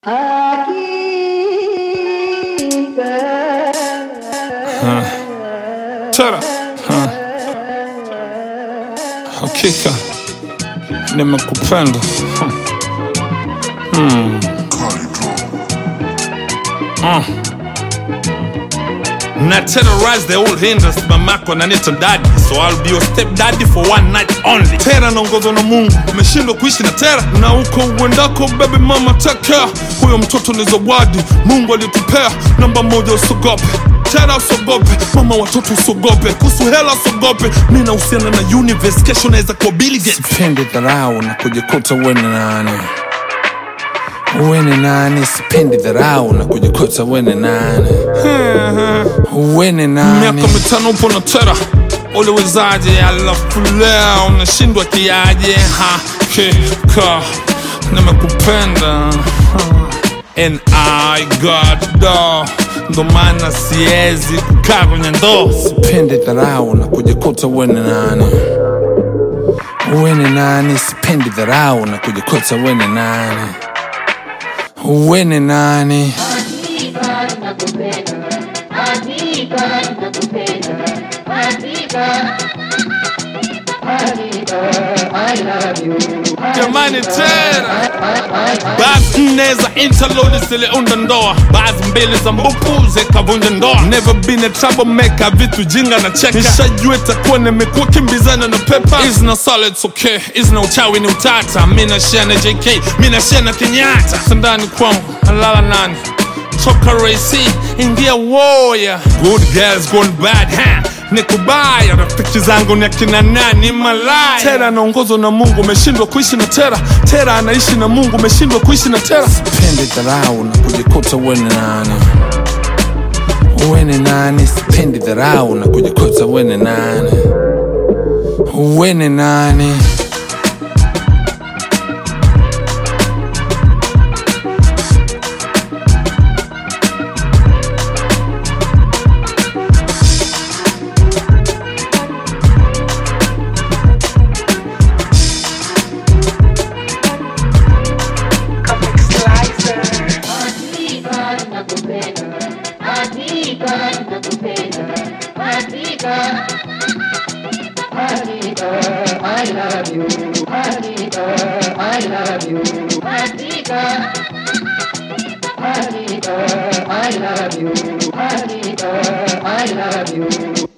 Tara hakika nimekupenda Hmm. Ah. Na terrorize the old hinders mamako nanita daddy so I'll be your step daddy for one night only tera naongozwa na mungu umeshindwa kuishi na tera na huko uendako baby mama take care huyo mtoto ni zawadi mungu alitupea namba moja usogope tera usogope mama watoto usogope kuhusu hela usogope mi nahusiana na universe kesho naweza kuwa Bill Gates sipendi dharau na kujikuta uwe ni nani uwe ni nani sipendi dharau na kujikuta uwe ni nani uwe ni nani miaka mitano upo na tera uliwezaje alafu leo unashindwa kiaje hakika nimekupenda and I got do ndo maana siwezi kukaa kwenye ndoo sipendi dharau na kujikuta uwe ni nani uwe ni nani sipendi dharau na kujikuta uwe ni nani uwe ni nani jamani tena basi nne za interlodi ziliunda ndoa baadhi mbili za mbupu zikavunja ndoa never been a troublemaker vitu jinga na cheka nishajua itakuwa nimekuwa kimbizana na pepa is na solid okay is na uchawi ni utata mi nashia na jk mi nashia na kenyatta sandani kwangu nalala nani toka raisi ingia woya good girls gone bad ha nikubaya rafiki zangu ni akina nani malaya tera anaongozwa na mungu umeshindwa kuishi na tera tera anaishi na mungu umeshindwa kuishi na tera sipendi dharau na kujikuta uwe ni nani uwe ni nani sipendi dharau na kujikuta uwe ni nani uwe ni nani I love you. Anita, I love you. Anita. Anita, I love you. Anita, I love you.